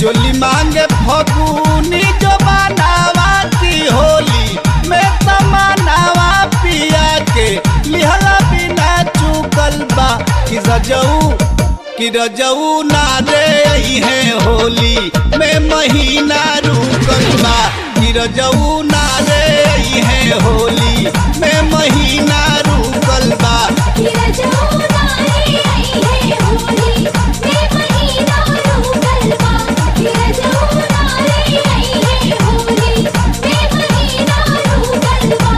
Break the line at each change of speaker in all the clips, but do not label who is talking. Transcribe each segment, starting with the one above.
चोली मांगे फगुनी जो बनावा की होली में तमनावा पिया के लिहला बिना चुकल बा कि रजऊ कि रजऊ ना रे है होली में महीना रुकल बा कि रजऊ ना रे है होली में महीना रुकल बा
तेरा जमुना रे आई है होली मैं महीना रूकल बा तेरा जमुना रे आई है होली मैं महीना रूकल बा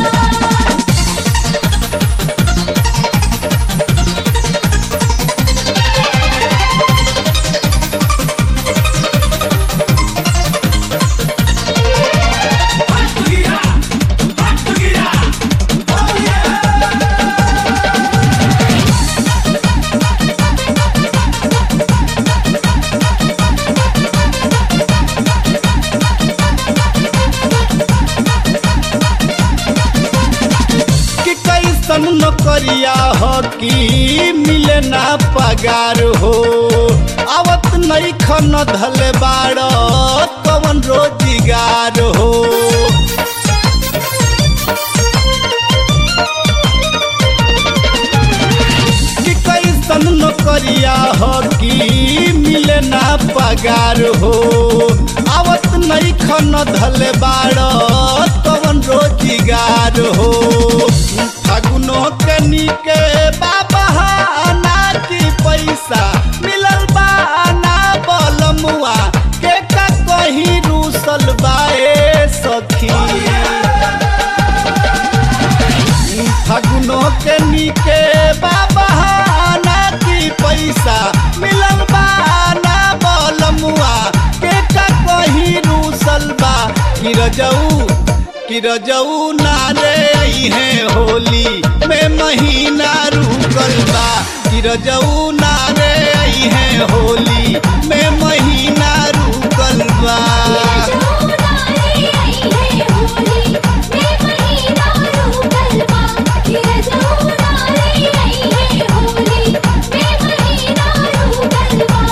कि कैसन नौकरिया हो कि मिले ना पगार हो आवत नहीं खन धल बाड़ कवन रोजगार हो कि कैसन नौकरिया हो कि मिले ना पगार हो आवत नहीं खन धल बाड़ कवन रोजगार हो फागुनो के निके बाबा ना की पैसा मिलल बा ना बलमुआ के का कहीं रूसल बाए सखी फगुनो के निके बाबा ना की पैसा मिलल बा ना बलमुआ के का कहीं रूसल बा कि रजऊ कि रजऊ ना रे है होली में महीना रुकल बा कि रजऊ ना रे है होली में महीना रुकल बा
जमुना रे आई है होली मैं महीना रूकल बा तेरा जमुना रे आई है होली मैं महीना रूकल बा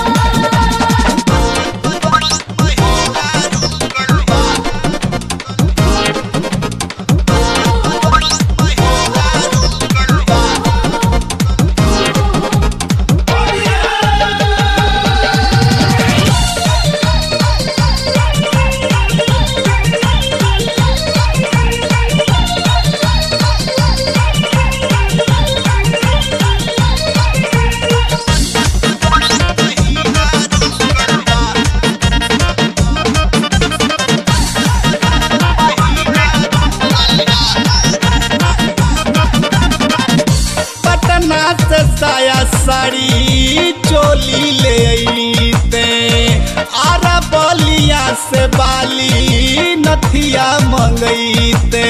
पटना से साया साड़ी चोली ले अइते आरा बलिया से बाली नथिया मंगैते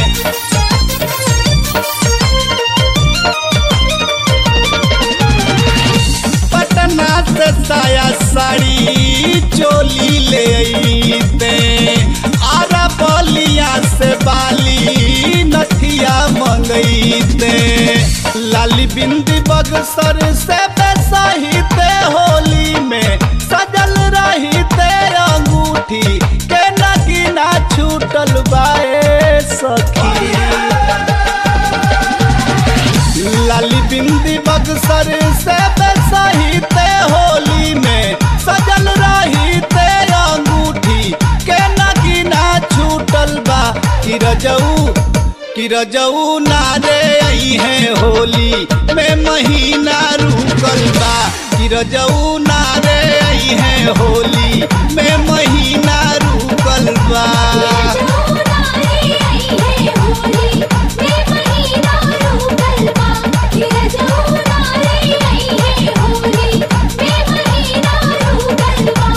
पटना से साया साड़ी चोली ले अइते आरा बलिया से बाली नथिया मंगैते लाली बिंदी बगसर से बेसहिते होली में सजल रहिते अंगूठी के नगीना छूटल बाए सखी लाली बिंदी बगसर से सहिते होली में सजल रहिते अंगूठी के नगीना छूटल बा कि रजऊ कि रजऊ ना रे आई है होली में महीना रुकल बा कि रजऊ ना रे आई है होली में महीना रुकल बा
जमुना रे आई है होली मैं महीना रूकल बा तेरा जमुना रे आई है होली मैं महीना रूकल बा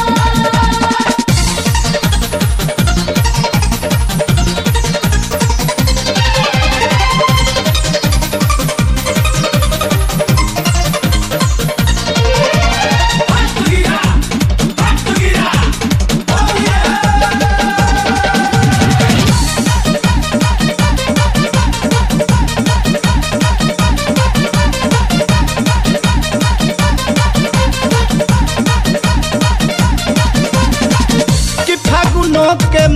Hallelujah!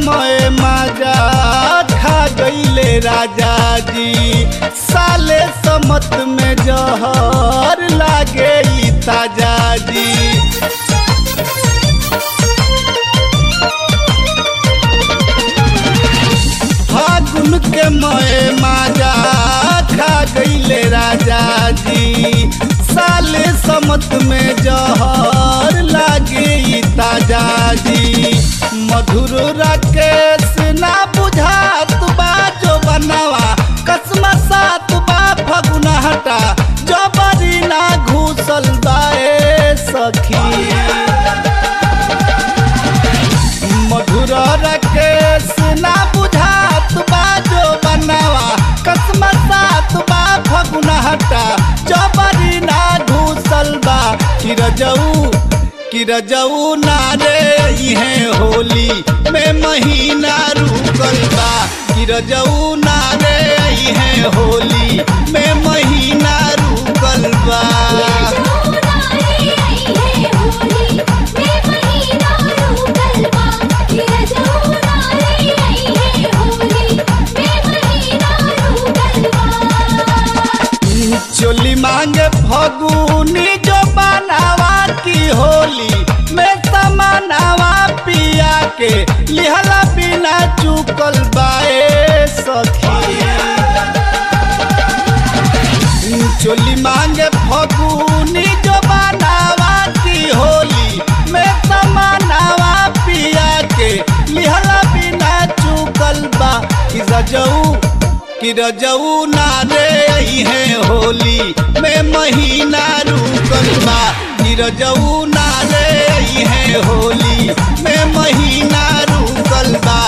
मैं माजा खा गईले राजा जी साले समत में जहर लागे ई ताजा जी फागुन के मैं माजा खा गईले राजा जी साले समत में जहर लागे ई ताजा जी मधुर राकेश ना बुझात बा जो बनवा कसम सात बा फगुना हटा जबरी ना घूसल बाए सखी मधुर राकेश ना बुझात बा जो बनवा कसम सात बा फगुना हटा जबरी ना घूसल बा किरजऊ किरजऊ ना रे इहे होली में महीना रुकल बा किरजऊ ना रे इहे होली में महीना रुकल बा चोली मांगे फगुनी जो बनावा की होली में समानावा पिया के लिहला बिना चुकल बाए सखी चोली मांगे फगुनी जो बनावा की होली में समानावा पिया के लिहला बिना चुकल बा कि रजऊ कि रजऊ ना रे है होली में महीना रुकल बा कि रजऊ ना रे है होली में महीना रुकल बा